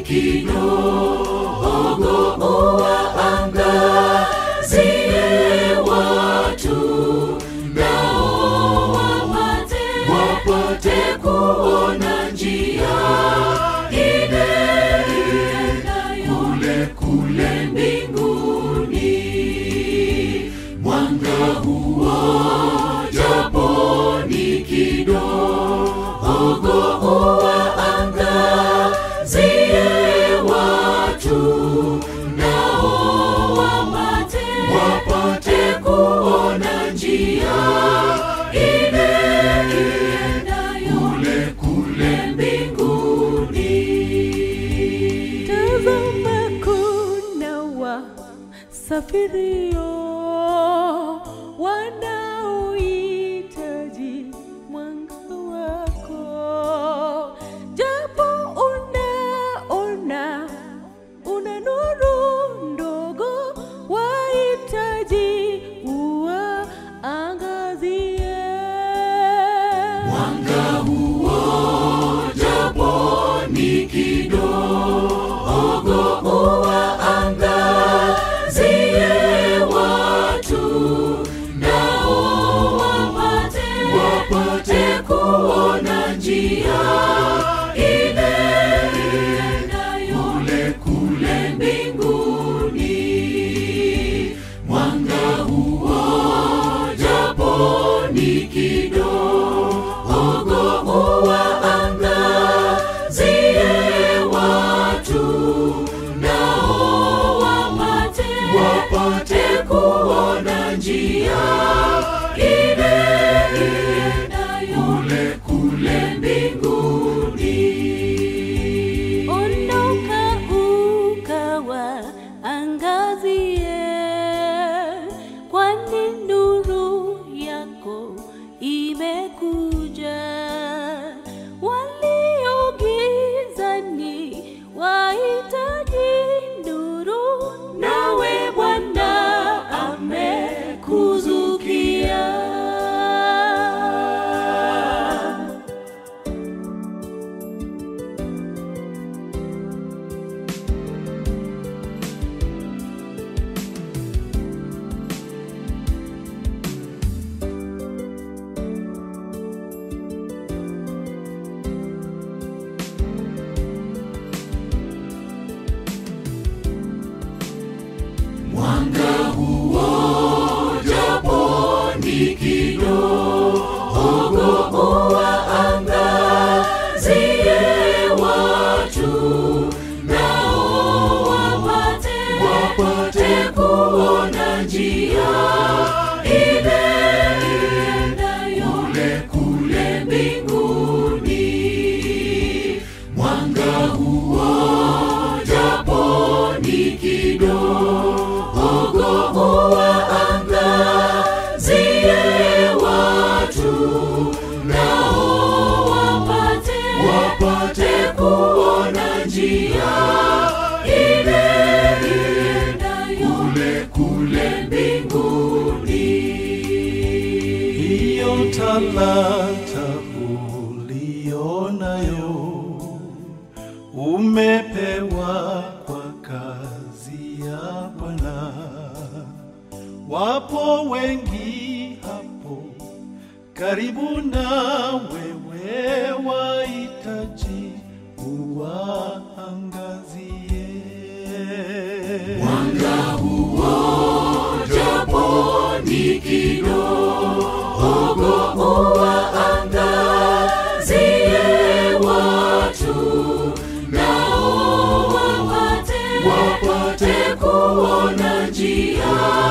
kidogo uwaangazie watu nao wapate wapate kuona njia ile kule kule mbinguni mwanga huo japo ni kidogo uwaangazie watu nao wapate wapate kuona njia ile kule kule mbinguni Tazama kuna wasafirio wanaohitaji mwanga wako, japo unaona una nuru ndogo, wahitaji uwaangazie mwanga huo japo ni kidogo uwaangazie watu nao wapate wapate kuona njia ile kule kule mbinguni mwanga huo japo ni kidogo uwaangazie watu nao wapate wapate kuona njia ile kule kule mbinguni Ondoka ukawaangazie, kwani nuru yako imekuja. Walio gizani wahitaji nuru, nawe Bwana amekuzukia. mwanga huo japo ni kidogo uwaangazie watu nao wapate wapate kuona njia ile kule kule mbinguni mwanga huo japo ni kidogo uwaangazie watu nao wapate wapate kuona njia ile kule kule mbinguni hiyo talanta ulionayo umepewa kwa kazi ya Bwana. Wapo wengi hapo karibu na wewe, wahitaji uwaangazie mwanga huo japo ni kidogo uwaangazie watu nao wapate wapate kuona njia